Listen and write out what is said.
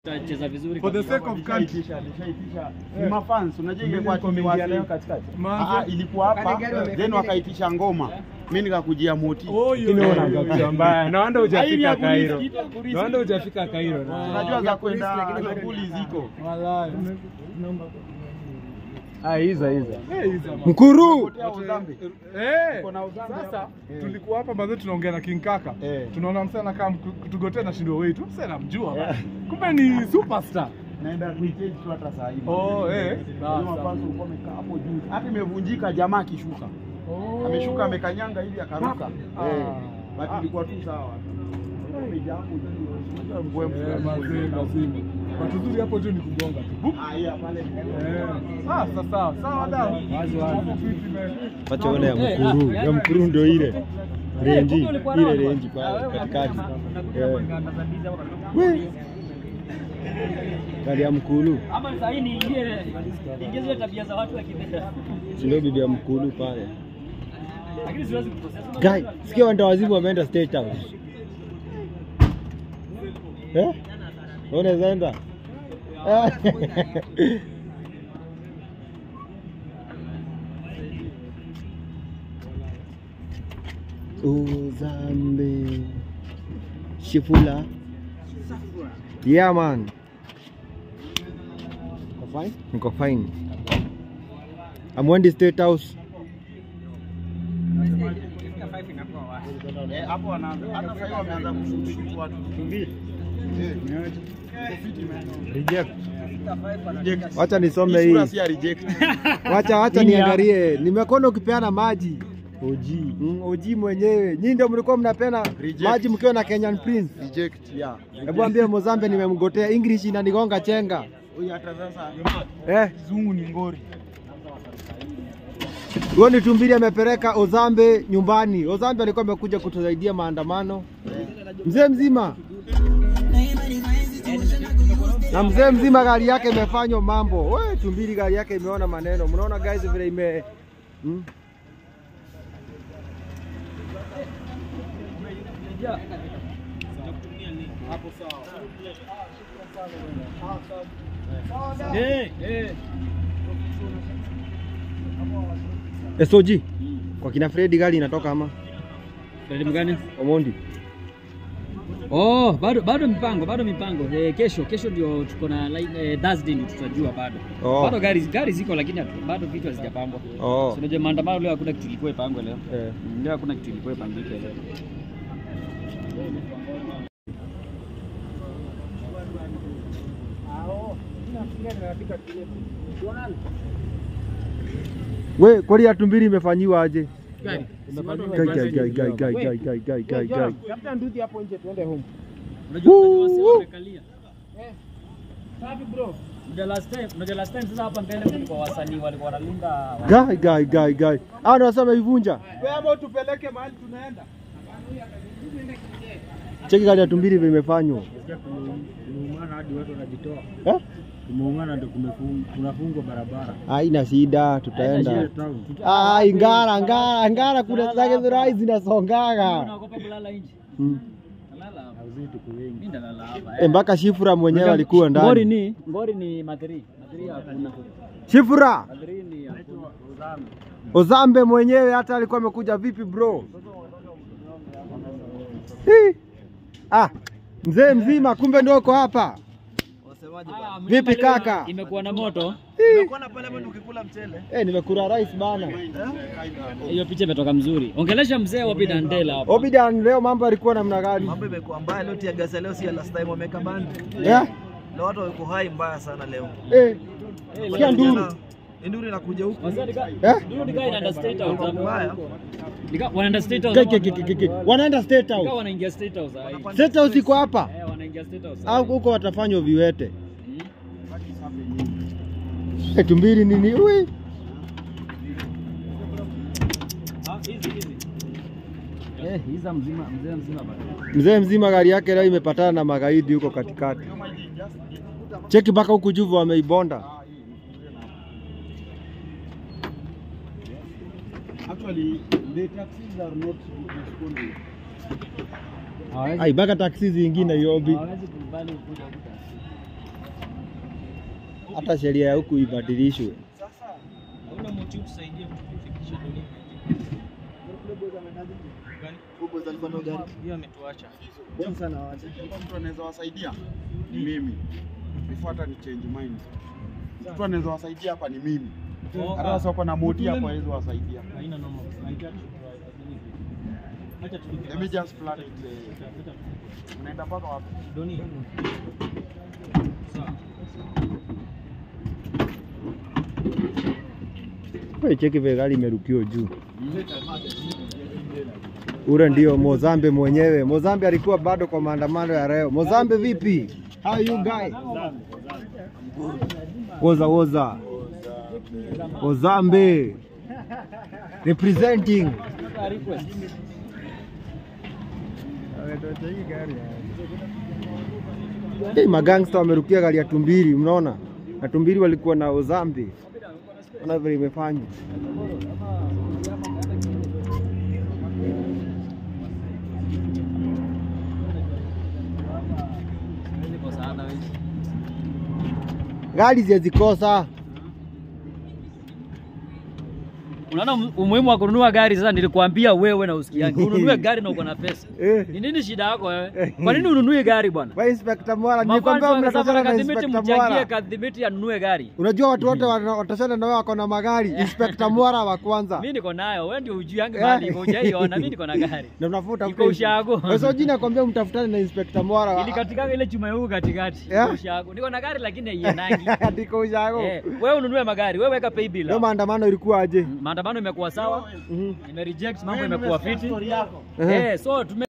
Cheza vizuri For the kabisa. sake of country. Nishaitisha, nishaitisha. Ni mafans, unajua ile kwa Comedian timu wasi. leo Ah, Manze. ilikuwa hapa, then wakaitisha ngoma. Mimi nikakujia moti. Oh, hiyo Lakini hiyo, una hiyo, kitu mbaya. Naona Haini hujafika ya kulisi, Cairo. kitu ya kulisi. Naona hujafika Cairo. Unajua za kwenda shughuli ziko. Walai. Ah, hizo hizo. Eh, hizo mambo. Mkuru. Potea Uzambi. Eh, Uko na Uzambi sasa hapa? tulikuwa hapa baadhi tunaongea na King Kaka. Eh. Tunaona msana kama kutugotea na shindo wetu. Sasa namjua. bana. Kumbe ni superstar. Naenda kuichange tu hata saa hii. Oh, eh. Hiyo mafans walikuwa wamekaa hapo juu. Hata imevunjika jamaa akishuka. Ameshuka amekanyanga hivi akaruka. Ah. Eh. But ilikuwa tu sawa. Imejaa hapo juu. Unajua mbwembwe. Eh, mazee, lazima. Watu zuri hapo juu ni kugonga tu. Bup. Ah, yeah, pale. Eh. Sasa sawa, sawa dada. Wazi, wazi. Hapo fiti, man. Wacha wale ya Eh, mkuru. ah, Ya yani- mkuru ndio ile. Renji, kumbe ulikuwa ile nao renji bwana. Ah, pale wewe katikati. unakuja Eh. kuangaza biza hapo katikati. We. Gari ya mkulu. Ama sasa hii ni ile ingize ile tabia za watu wa kibera. Si ndio bibi ya mkulu pale. Lakini siwezi kukosea. Guy, sikia wanda wazimu wameenda State House. Eh? Unaweza enda? Ah. Uzambe Shifula Yeah man Niko fine Amwendi State House Eh, hapo wanaanza. Hata sasa hivi wameanza kushutu watu. Eh. Reject Reject. Wacha nisome Hii sura hii si ya reject. Wacha wacha Nini ya- niangalie. Nimekuona ukipeana maji. Oji. Mm, Oji mwenyewe. Nyinyi ndio mlikuwa mnapeana Reject. maji mkiwa na Kenyan Prince. Reject. Yeah. Hebu ambie Mozambe nimemgotea English inanigonga chenga. Huyu hata sasa Eh, kizungu ni ngori. Goni Tumbili amepeleka Ozambe nyumbani. Ozambe alikuwa amekuja kutusaidia maandamano. Mzee mzima. Na mzee mzima gari yake imefanywa mambo. We, Tumbili gari yake imeona maneno. Mnaona guys vile ime hmm? Eh, eh. SOG. Kwa kina Freddy gari inatoka ama Elimu gani? Omondi. Oh, bado bado mipango, bado mipango. Eh, kesho kesho ndio tuko na line eh, Thursday ndio tutajua bado. Oh. Bado gari gari ziko lakini hatu- bado vitu hazijapangwa. Oh. Si unajua maandamano leo hakuna kitu ilikuwa ipangwe leo. Eh. Mm, Leo hakuna kitu ilikuwa ipangike leo. We, kwani ya Tumbili imefanyiwa aje? Gari. Gai, gai, gai, gai, gai, gai, gai, gai, gai, gai. Tafuta nduthi hapo nje tuende home. Unajua unajua wase Woo! wamekalia. Safi bro. Unajua last time, unajua last time sasa hapa mbele kulikuwa wasanii walikuwa wanalinda Gai, gai, gai, gai. Hao ndio wasema ivunja. Wewe ambao tupeleke mahali tunaenda. Cheki gari ya Tumbili vile imefanywa. Kumeumana hadi watu wanajitoa. Eh? Kumeumana ndio kunafungwa barabara. Haina shida, tutaenda. Town. Ah, ngara, ngara, ngara kuna zake zirai zinasongaga. Unaogopa kulala nje? Mm. Nalala hapa. Hauzi tuko wengi. Mimi ndalala hapa. Eh, mpaka Shifura mwenyewe alikuwa Ngori ndani. ni Ngori ni Madri. Madri hakuna. Shifura, Madri ni hakuna. Ozambe mwenyewe hata alikuwa amekuja vipi bro? Hii. Ah, mzee mzima kumbe ndio uko hapa. Ah, Vipi mlima leo kaka? Imekuwa na moto. Hii. Unaona pale bado ukikula mchele. Eh, nimekula rice bana. Hiyo picha imetoka mzuri. Ongelesha mzee wa Bidandela hapa. Obidan leo mambo alikuwa namna gani? Mambo imekuwa mbaya leo, tia gasa leo, si ya last time wameka band. Eh? Leo watu wako hai mbaya sana leo. Eh. Sikia nduru. Nduru inakuja huku. Wazee nika Eh? ndio nika inaenda state house hapo. Mbaya. Nika wanaenda state house. Ge- hapo. ge- ge- ge- ge. Wanaenda State Nika House. wanaingia state house hai. State House iko hapa. Eh, wanaingia state house. Au huko watafanywa viwete. Mm. Eh, tumbili nini? Ui. Ah, hizi hizi. Eh, hiza mzima, mzee mzima bado. Mzee mzima gari yake leo imepatana na magaidi huko katikati. Cheki mpaka huku juvu wameibonda. Actually, the taxis are not responding. Ai, mpaka taksi zingine Nairobi. Hawezi kubali kuja huko. hata sheria ya huku ibadilishwe. Hauna mtu tusaidie kufikisha dunia. Hiyo ametuacha. Kama mtu anaweza wasaidia ni mimi. Before hata ni change mind. Mtu anaweza wasaidia hapa ni mimi. Hata sasa wako na moti hapo hawezi wasaidia. Haina noma. Haitaki Acha tulipe. Let me just plan it. eh, Unaenda mpaka wapi? Doni. Sawa. Wewe cheki vile gari imerukiwa juu. Ule ndio Mozambe mwenyewe. Mozambe alikuwa bado kwa maandamano ya leo. Mozambe vipi? How you guy? Woza woza. Mozambe. Representing. Hey, magangsta wamerukia gari ya Tumbiri, mnaona? Na Tumbiri walikuwa na Ozambe. Ona vile imefanywa. Gari zizikosa. Unaona umuhimu wa kununua gari sasa, nilikuambia wewe na usikiangi. Ununue gari na uko na pesa. Eh. Ni nini shida yako wewe? Kwa nini ununue gari bwana? Wa Inspector Mwara, nilikwambia Mafans mnatokana na kadhibiti Inspector mchangie Mwara. kadhibiti anunue gari. Unajua watu wote wana- watashana na wewe wako na magari. Inspector Mwara wa kwanza. Mimi niko nayo, wewe ndio hujui yangu mali iko hujaiona, mimi niko na gari. Na unafuta Iko ushago. Sasa jina nakwambia mtafutane na Inspector Mwara. Ili katika ile chuma yangu katikati. Yeah. Iko ushago. Niko na gari lakini haiendangi. Ndiko ushago. Eh, wewe ununue magari, wewe weka pay bill. Leo maandamano ilikuwa aje? Maandamano imekuwa sawa, Mhm. ime reject mambo imekuwa fiti. Ehe. Eh, so tume